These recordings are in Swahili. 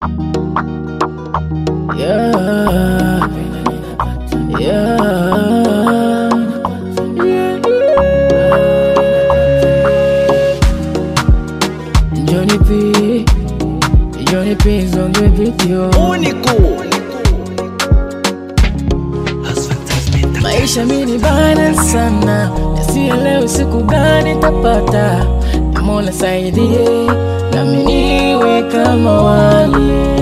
Yeah. Yeah. Johnny P. Johnny P is on the video. Único. Maisha mini bana sana, nasielewi siku gani tapata. Na Mola saidie, nami niwe kama wale.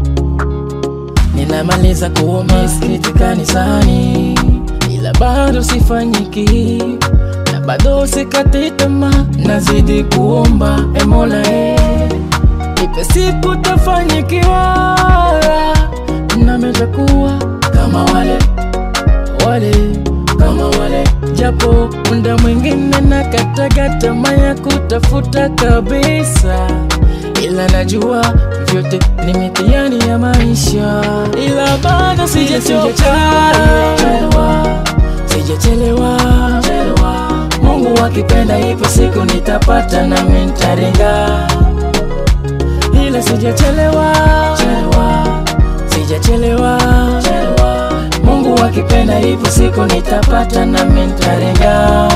Ninamaliza kuwa misikiti kanisani, ila bado sifanyiki na bado sikati tamaa, nazidi kuomba e Mola e, ipe siku tafanyikiwa, nami takuwa kama wale wale kama wale, japo muda mwingine nakataga tamaa ya kutafuta kabisa, ila najua vyote ni mitihani ya maisha, ila bado sijachoka, sijachelewa. Mungu akipenda, ipo siku nitapata nami nitaringa, ila sijachelewa, sijachelewa. Mungu akipenda, ipo siku nitapata nami nitaringa.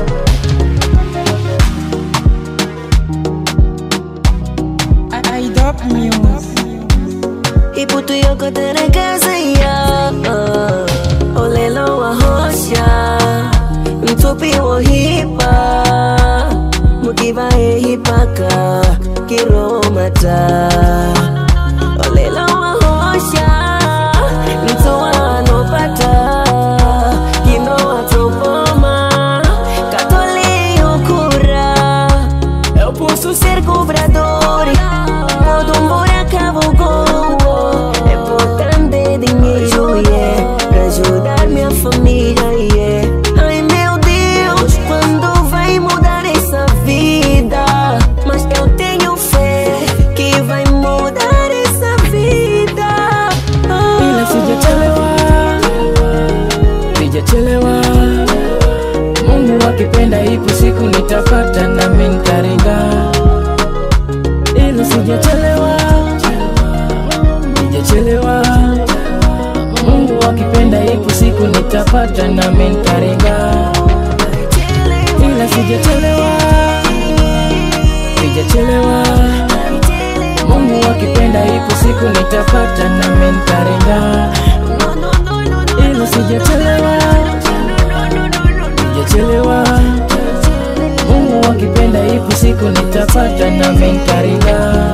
Ibu tu yoko tere casa ya Olelo wa hosha Mtupi wa hipa Mukiva e hipaka Kiromata Olelo wa hosha Mtu anopata Kino atopoma Katoli ukura Eu posso ser cobrador Todo embora acabo É importante dinheiro, yeah Pra ajudar minha família, yeah Ai meu Deus, quando vai mudar essa vida Mas eu tenho fé que vai mudar essa vida ila sijachelewa, sijachelewa. Mungu akipenda, ipo siku nitapata nami nitaringa, ila sijachelewa, sijachelewa. Mungu akipenda, ipo siku nitapata nami nitaringa, ila sijachelewa, sijachelewa. Mungu akipenda, ipo siku nitapata nami nitaringa, No, no, no, no, no, ila sijachelewa, sijachelewa. Mungu akipenda, ipo siku nitapata nami nitaringa.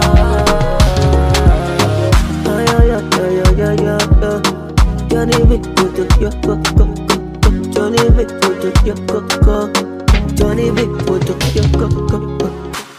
Ay, ay, ay, ay, ay, ay, ay, ay. Johnny B, put it, yo, go, go, go. Johnny B, put it, yo, go, go. Johnny B, put it, yo, go, go, go.